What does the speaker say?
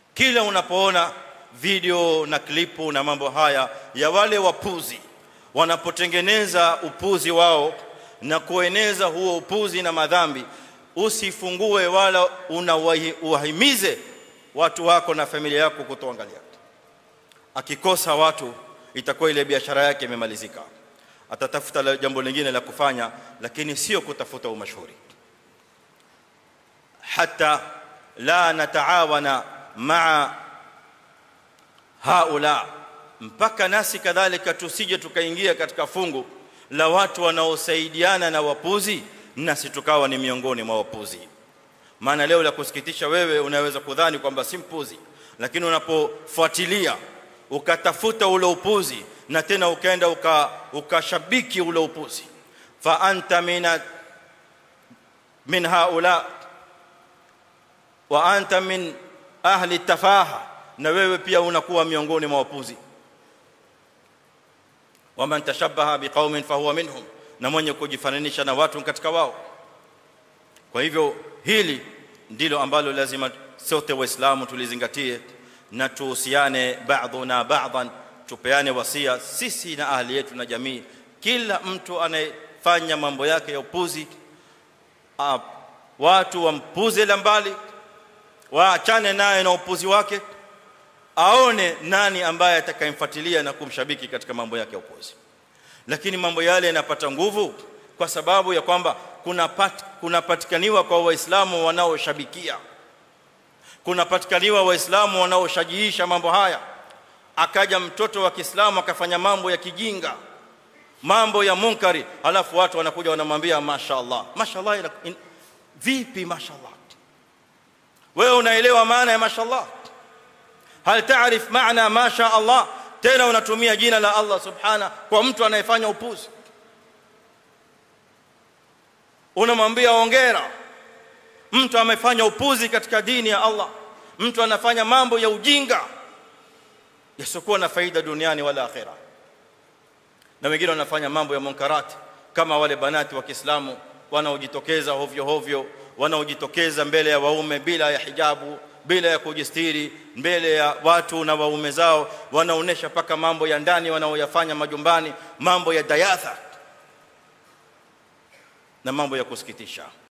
kila unapoona video na klipu na mambo haya ya wale wapuzi wanapotengeneza upuzi wao na kueneza huo upuzi na madhambi usifungue wala unawahimize watu wako na familia yako kutoangalia akikosa watu itakuwa ile biashara yake imemalizika atatafuta jambo lingine la kufanya lakini sio kutafuta umashuhuri hata la nataawana maa haula mpaka nasi kadhalika tusije tukaingia katika fungu la watu wanaosaidiana na wapuzi nasi tukawa ni miongoni mwa wapuzi maana leo la kusikitisha wewe unaweza kudhani kwamba si mpuzi lakini unapofuatilia ukatafuta ule upuzi na tena ukaenda ukashabiki ule upuzi fa anta min min haula wa anta min ahli tafaha na wewe pia unakuwa miongoni mwa wapuzi waman tashabbaha biqaumin fahuwa minhum na mwenye kujifananisha na watu katika wao kwa hivyo hili ndilo ambalo lazima sote waislamu tulizingatie na tuhusiane ba'dhuna ba'dhan tupeane wasia sisi na ahli yetu na jamii kila mtu anayefanya mambo yake ya upuzi uh, watu wampuze la mbali waachane naye na upuzi wake aone nani ambaye atakayemfuatilia na kumshabiki katika mambo yake ya upuzi lakini mambo yale yanapata nguvu kwa sababu ya kwamba kunapat, kunapatikaniwa kwa waislamu wanaoshabikia kunapatikaniwa waislamu wanaoshajiisha mambo haya akaja mtoto wa Kiislamu akafanya mambo ya kijinga mambo ya munkari alafu watu wanakuja wanamwambia mashaallah mashaallah in, vipi mashaallah wewe unaelewa maana ya mashaallah hal taarif maana masha Allah tena unatumia jina la Allah subhana kwa mtu anayefanya upuzi unamwambia ongera mtu amefanya upuzi katika dini ya Allah mtu anafanya mambo ya ujinga yasiokuwa na faida duniani wala akhera na wengine wanafanya mambo ya munkarati kama wale banati wa Kiislamu wanaojitokeza hovyo hovyo wanaojitokeza mbele ya waume bila ya hijabu bila ya kujistiri mbele ya watu na waume zao wanaonesha paka mambo ya ndani wanaoyafanya majumbani mambo ya dayatha na mambo ya kusikitisha